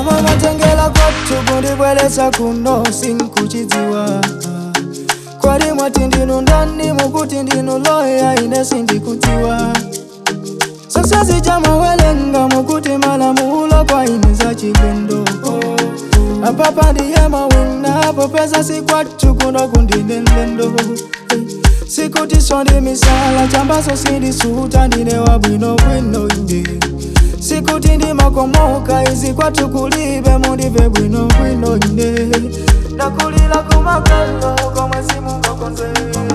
chomwe mwatengera kwathu kundibweretsa kuno sinkuchidziwa kwali mwati ndinu ndani mukuti ndinu loya ine sindikudziwa sosezi chamawelenga mukuti malamulo kwa ine za chilendo apapa ndiye mawina popeza sikwathu kuno kundine mlendo sikuti sondi misala chambaso sindisuta ndine wabwinobwino inde sikuti ndimakomoka izi kwathu kulibe mundive bwinobwino inde ndakulira kumakalo komwe simungakonze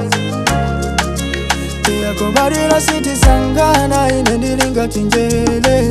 yakobalira sitisangana ine ndilingati njele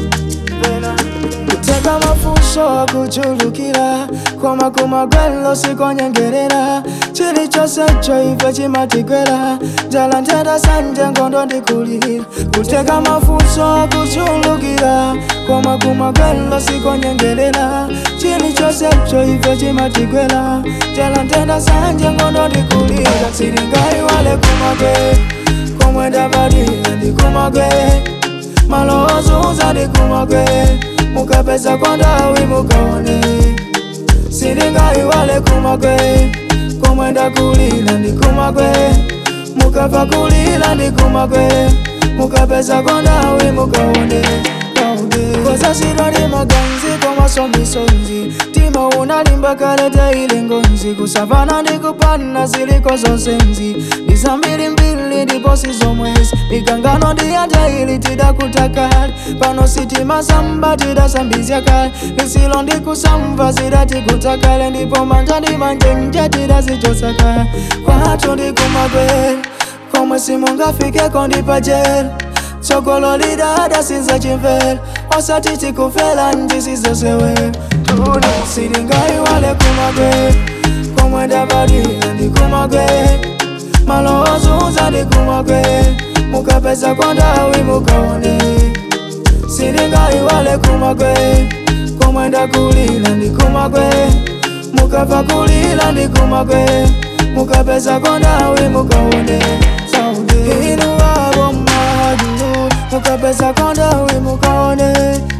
kuteka mafuso akuchulukira koma kumagwelo sikonyengerera chilichonsecho ife chimatigwera njala ntenda sanje ngondo ndikulira kuteka mafuso akuchulukira koma kumagwelo sikonyengerera chilichonsecho ife chimatigwera njala ntenda sanje ngondo ndikulira silingai wale kumagwe komwe ndabadila ndikumagwe malowoozuza ndikumagwe mukapeza kwa ndawi mukaone silingayiwale kumagwe komwe ndakulila ndikumagwe mukava kulila ndikumagwe mukapeza kwa ndawi mukaone koza sidwa ndi maganzi komasomisonzi tima unalimba kalete ile ngonzi kusavana ndikupana ziliko zonsenzi ndizambirimbiri ndipo sizomwezi mikangano ndiyanja ili tidakutakali pano sitima samba tidasambizya kale lisilo ndikusamva zidatikutakale ndipo manja ndi manjenje tidazichosakale kwathu ndikumagweri komwe simungafikeko ndipajela tsogolo lidada sinza chimvera osati tikufela ndisizosewera tuni silingayiwale kumagwe komwe ndabadila ndikumagwe malowoozuza ndikumagwe mukapeza kwa ndawi mukaone silingayiwale kumagwe komwe ndakulila ndikumagwe mukava kulila ndikumagwe mukapeza kwa ndawi mukaone inu wabo mmadulu mukapeza kwa ndawi mukaone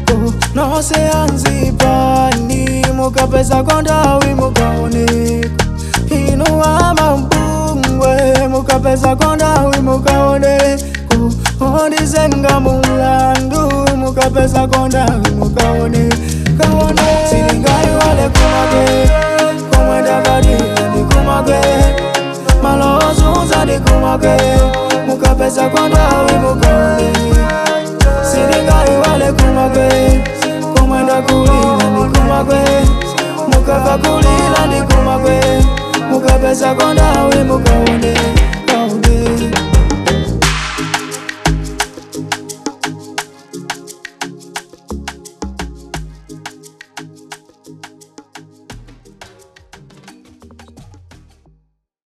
noseanzipani mukapeza kwa ndawi mukaone inu wamabungwe mukapeza kwa ndawi mukaone ondizenga mulandu mukapeza kwa ndawi mukaone kaone silingayiwale kumagwe komwe ndabadila ndikumagwe malowoozuza ndikumagwe mukapeza kwa ndawi mukaone silingayiwale kumagwe komwe ndakulila ndikumagwe mukava kulila ndikumagwe mukapeza kwa ndawi mukaone